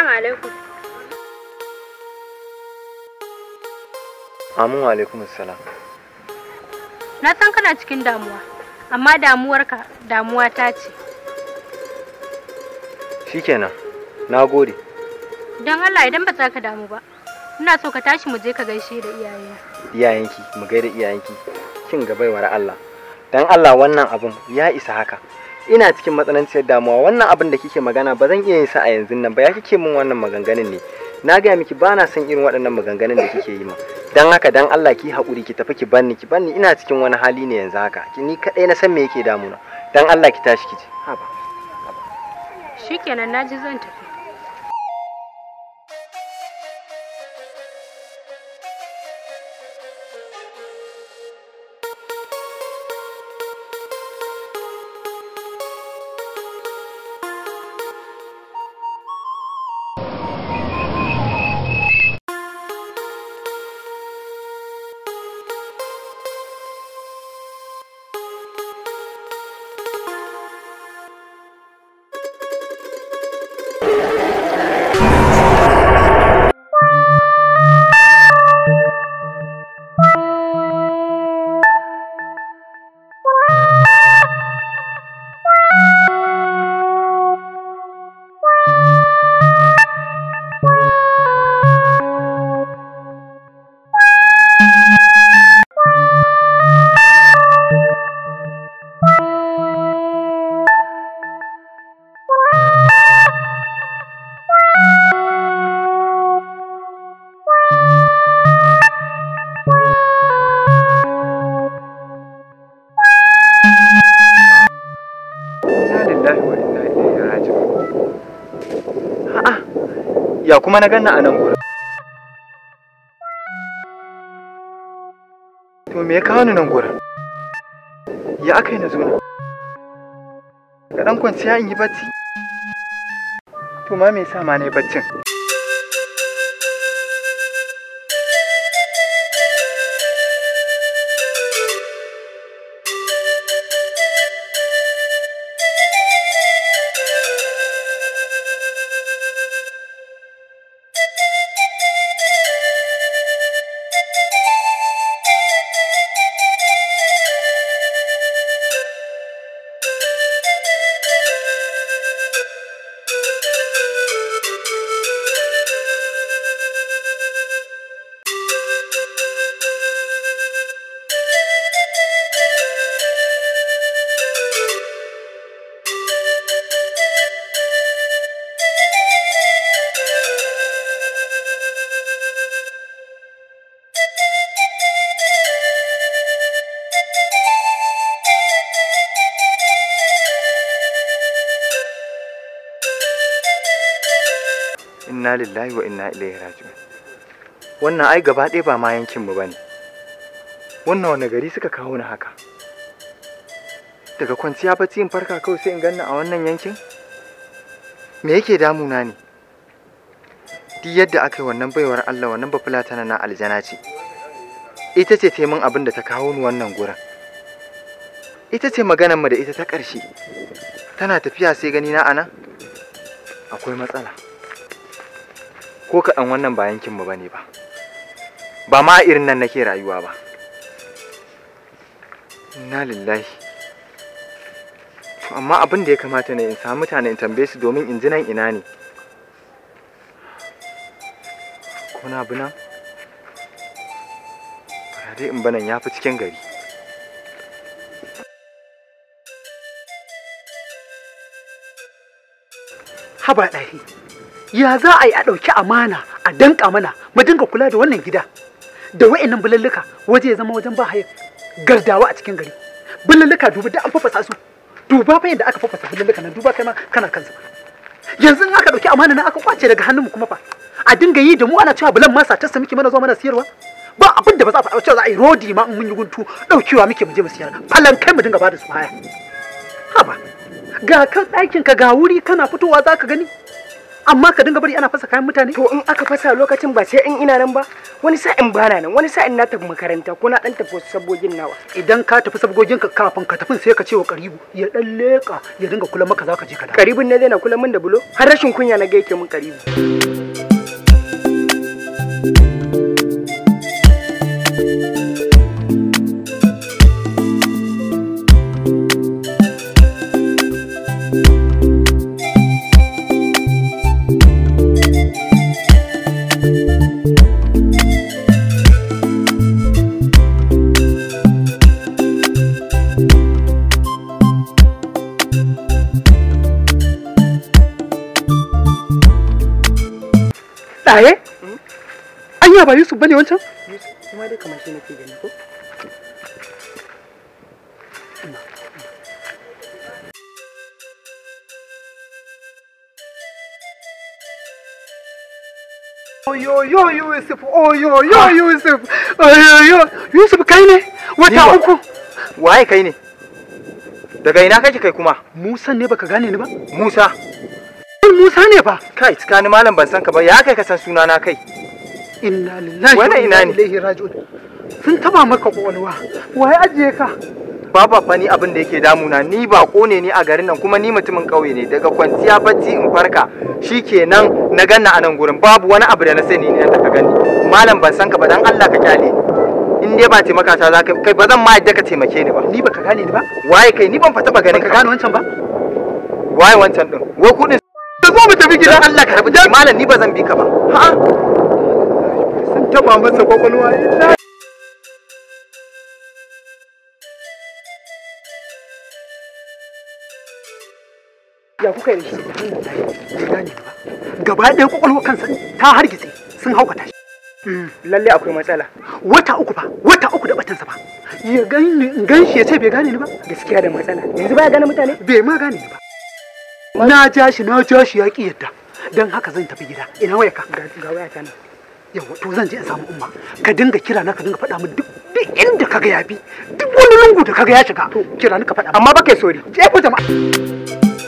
Salamu alaikum. Amin wa alaikum salam. Na san kana cikin damuwa, amma damuwarka damuwa ta ce. Shikenan. Na gode. Don Allah idan ba za ka damu ba, ina so ka tashi mu je ka gaishe da iyayena. Iyayenki, mu gaida iyayenki. Kin ga baiwar Allah. Dan Allah wannan abun ya isa haka. Ina cikin matsananciyar damuwa wannan abin da kike magana ba zan iya yin sa a yanzu nan ba ya kike min wannan maganganun ne. Na gaya miki ba na son irin waɗannan maganganun da kike yi min. Dan haka dan Allah ki haƙuri ki tafi ki banni ki banni ina cikin wani hali ne yanzu haka. Ki ni kaɗai na san me yake damuna. Dan Allah ki tashi ki je. Haba. Shikenan na ji zan tafi. Inna lillahi wa inna ilaihi raji'un. A'a, ya kuma na ganna a nan gurin. To me ya kawo ni nan gurin? Ya aka yi na zo nan? Ga ɗan kwanciya in yi bacci? To ma me yasa ma na yi baccin? Inna lillahi wa inna ilaihi raji'un. Wannan ai gaba ɗaya ba ma yankinmu ba ne. Wannan wani gari suka kawo ni haka. Daga kwanciya bacci in farka kawai sai in ganna a wannan yankin? Me yake damuna ne? Duk yadda aka yi wannan baiwar Allah wannan bafulata na aljana ce. Ita ce taimun abin da ta kawo ni wannan gurin. Ita ce maganar mu da ita ta ƙarshe. Tana tafiya sai gani na anan? Akwai matsala. ko kaɗan wannan ba yankinmu ba ne ba ba ma irin nan nake rayuwa ba inna lillahi to amma abin da ya kamata ne in samu mutane in tambaye su domin in ji nan ina ne ko na bi nan bara dai in banan ya fi cikin gari haba ɗari ya za a yi a ɗauki amana a danka mana mu dinga kula da wannan gida da wa'annan bulalluka waje ya zama wajen ba haya gardawa a cikin gari bulalluka duba da an fafasa su duba fa yadda aka fafasa bulalluka nan duba kai ma kana kansa yanzu in aka ɗauki amana nan aka kwace daga hannunmu kuma fa a dinga yi da mu ana cewa bulan masa ta muke mana zuwa mana siyarwa ba abin da ba za a faɗa cewa za a yi rodi ma in mun yi guntu ɗaukewa muke mu je mu siyar falan kai mu dinga ba da su haya haba ga kan ɗakin ka ga wuri kana fitowa za ka gani amma ka dinga bari ana fasa kayan mutane to in aka fasa lokacin ba sai in ina nan ba wani sa'in bana nan wani sa'in na tafi makaranta ko na dan tafi wasu sabogin nawa idan ka tafi sabgogin ka kafin ka tafin sai ka ce wa karibu ya dan leka ya dinga kula maka zaka je ka dawo karibin ne zai na kula min da bulo har rashin kunya na ga yake min karibu ɗaye anya ba yusuf bane wancan kuma dai kamar shi nake gani ko Oyo yo Yusuf, oyo yo Yusuf, oyo yo Yusuf kai ne Ni wata ba. uku. waye kai ne daga ina kake kai kuma Musa ne baka gane ni ba? musa Musa ne fa. kai tsakanin malam ban san ka ba ya kai ka san sunana kai Inna lillahi Wannan wa ina inna ne? ilaihi raji'un. Sun taba maka kwakwalwa. Waye ajiye ka? Baba fa ni abin da yake damuna ni bako ne ni a garin nan kuma ni mutumin ƙauye ne daga kwanciya bacci in farka shikenan na ganna a nan gurin babu wani abu da na sani ne da ka gani malam ban san ka ba dan Allah ka kyale ni in dai ba taimaka ta zaka kai ba zan ma yadda ka taimake ni ba Ni baka gane ni ba? waye kai ni ban fa taba ganin Baka ka gane wancan ba? waye wancan din wai kudin Da zo mu tafi gidan Allah ka rabu da ni, malam ni ba zan bi ka ba ha Sun taba masa kwakwalwa. Inna ya kuka yi da shi bai gane ni ba. Gaba ɗaya kwakwalwa kansa ta hargitse sun haukata shi. lalle akwai matsala Wata uku fa, wata uku da batansa fa. Ya gani in gan shi ya ce bai gane ni ba? gaskiya da matsala yanzu baya gane mutane Bai ma gane ni ba. Na ja shi na ja shi ya ƙi yadda. Don haka zan tafi gida. Ina waya ka? ga ga waya ta nan Yawa to zan je in samu umma. Ka dinga kira na ka dinga faɗa min duk duk inda kaga ya bi. Duk wani lungu da kaga ya shiga. To kira ni ka faɗa. amma ba kai sori Je ku jama'a.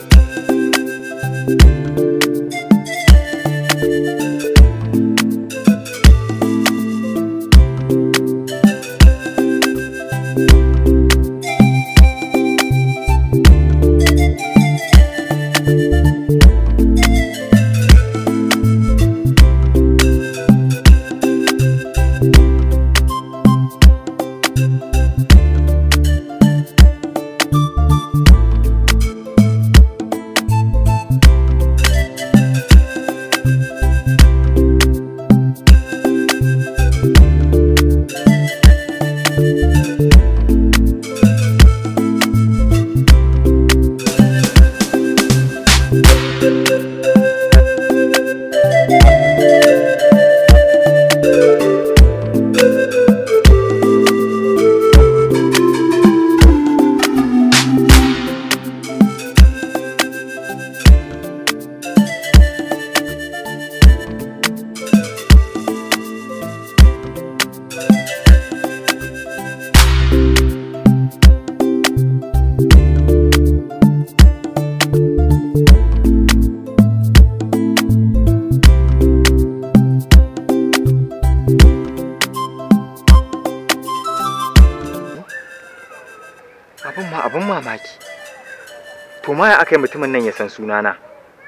abin ma abin mamaki to ma ya aka yi mutumin nan ya san sunana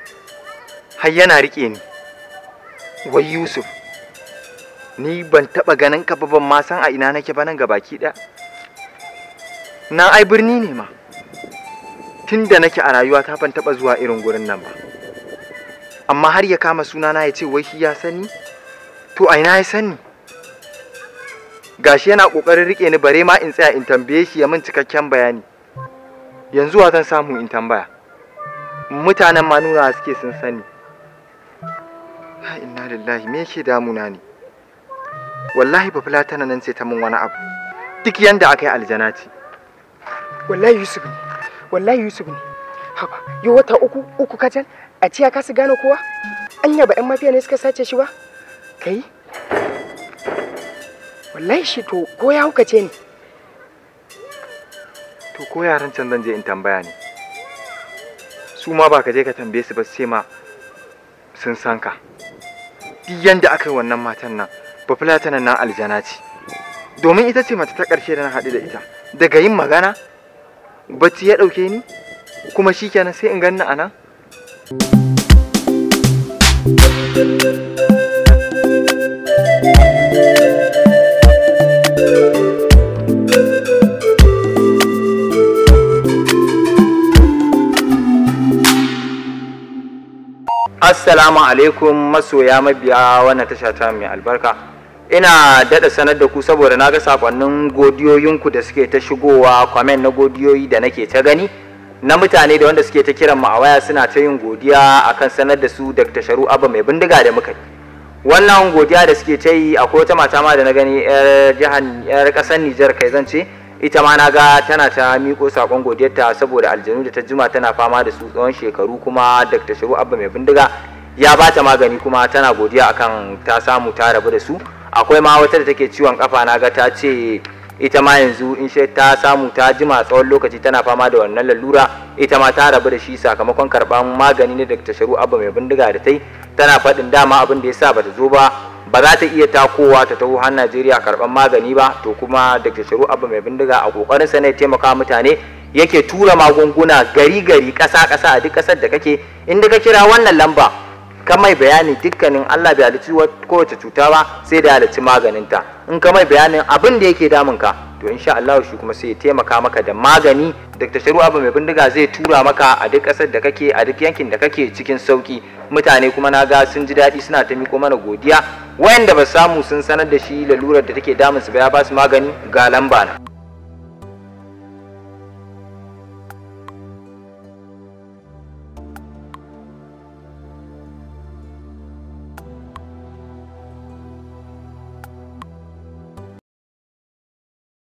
har yana riƙe ni wai yusuf ni ban taɓa ganin ka ba ban ma san a ina nake ba nan baki ɗaya nan ai birni ne ma tun da nake a rayuwa ta ban taɓa zuwa irin gurin nan ba amma har ya kama sunana ya ce wai shi ya sani to a ina ya sani gashi yana kokarin rike ni bare ma in tsaya in tambaye shi ya min cikakken bayani yanzu wa zan samu in tambaya mutanen ma nuna suke sun sani la inna lillahi me yake damuna ne wallahi ba fulatana nan sai ta min wani abu duk yanda aka yi aljana ce wallahi yusuf ne wallahi yusuf ne haba yau wata uku uku kacal a ciya ka su gane kowa anya ba yan mafiya ne suka sace shi ba kai wallahi shi to ko ya hukace ni to ko yaran can zan je in tambaya ne su ma ba ka je ka tambaye su ba sai ma sun san ka duk yanda aka yi wannan matan nan bafulatanan nan aljana ce domin ita ce mace ta ƙarshe da na haɗu da ita daga yin magana bacci ya ɗauke ni kuma shikenan sai in ganni a nan Assalamu alaikum masoya mabiya wannan tasha ta mai albarka. Ina daɗa sanar da ku saboda na ga sakonnin godiyoyinku da suke ta shigowa kwamen na godiyoyi da nake ta gani na mutane da wanda suke ta kiran mu a waya suna ta yin godiya akan sanar da su Dr. Sharu Abba mai bindiga da muka yi. Wannan godiya da suke ta yi akwai wata mata ma da na gani 'yar jihar 'yar ƙasar Nijar kai zan ce ita ma na ga tana ta miko sakon godiyarta saboda aljanu da ta jima tana fama da su tsawon shekaru kuma dr shiru abba mai bindiga ya ba ta magani kuma tana godiya akan ta samu ta rabu da su akwai ma wata da take ciwon kafa na ga ta ce ita ma yanzu in shi ta samu ta jima tsawon lokaci tana fama da wannan lalura ita ma ta rabu da shi sakamakon karban magani na dr shiru abba mai bindiga da ta yi tana faɗin dama abin da ya sa bata zo ba ba za ta iya takowa ta taho har Najeriya karɓar magani ba to kuma Dr. Sharu Abba mai bindiga a kokarin sa ne taimaka mutane yake tura magunguna gari gari ƙasa ƙasa a duk ƙasar da kake inda ka kira wannan lamba ka mai bayani dukkanin Allah bai halicci kowace cuta ba sai da halicci maganinta in ka mai bayanin abin da yake damun ka to insha Allah shi kuma sai ya taimaka maka da magani Dr. Sharu Abba mai bindiga zai tura maka a duk ƙasar da kake a duk yankin da kake cikin sauki mutane kuma na ga sun ji daɗi suna ta miko mana godiya wayanda ba samu sun sanar da shi lalurar da take damun su ba ya ba su magani ga lamba na